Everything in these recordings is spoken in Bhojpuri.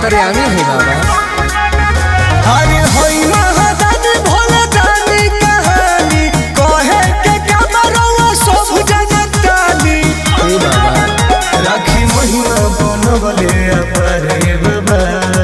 अंतर्यामी है बाबा अरे होई महादानी भोला दानी कहानी कहे के कमरवा सब जनतानी हे बाबा राखी महिमा बनवले अपरे बाबा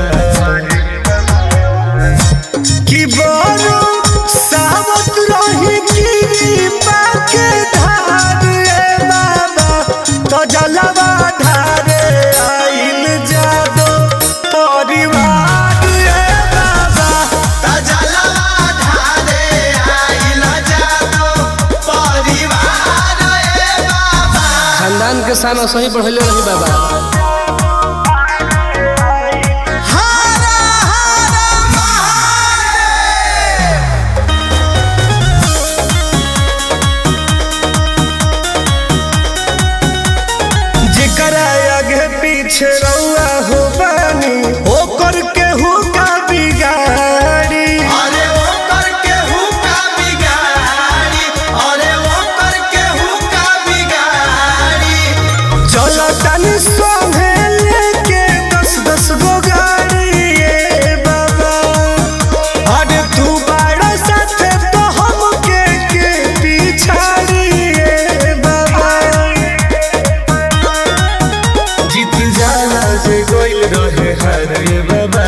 कि बनो सावत रही की पाके धार ए बाबा तो जलवा ढारे आइल जादो परिवार ए बाबा खानदान के साना सही बढ़ले रही बाबा जेकरा आगे पीछे रउआ हो बानी ओकर केहू का बिगाड़ी अरे वो करके हूँ का बिगाड़ी अरे वो करके हूँ का बिगाड़ी चलो तनी संगे लेके दस दस गो गाड़ी ए बाबा अरे तू बाड़ा साथे तो हमके के पिछाड़ी ए बाबा जीत जाला से गोइल रहे हर ए बाबा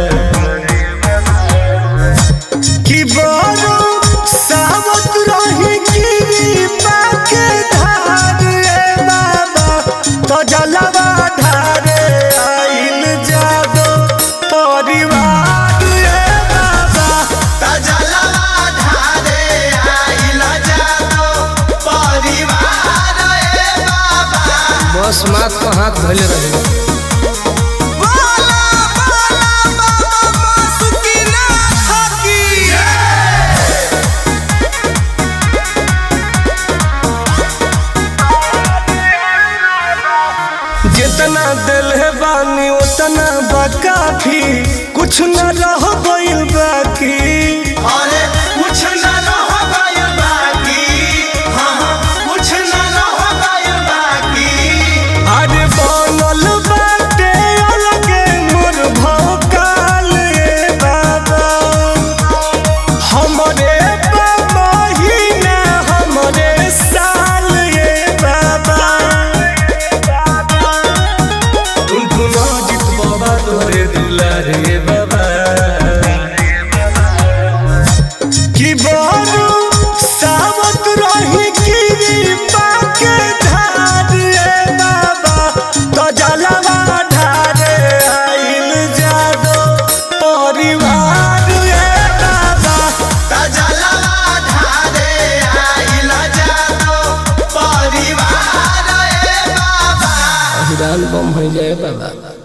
कि बनो सावत रही की पाके धार ए बाबा तो जलवा ढारे आइल जादो परिवार ए बाबा तजलवा ढारे आइल जादो परिवार ए बाबा बस मात को हाथ धले रही बोला बोला बाबा बासुकीना हकी जितना दिल है बानी उतना बकाफी कुछ न रह गइल बाकी अरे कुछ न रह गइल बाकी हाँ हाँ, कुछ न रह गइल बाकी अरे बनल बाटे अलगे मोर भौकाल ए बाबा हमरे बाबा ही ना हमरे साल ए बाबा तुम तुना जित बाबा तोरे दुलारे बाबा कि बनो सावत रही की पाके धार ए बाबा तो जलवा ढारे आइल जादो परिवार ए बाबा तजलवा ढारे आइल जादो परिवार ए बाबा हिरान बम हो जाए बाबा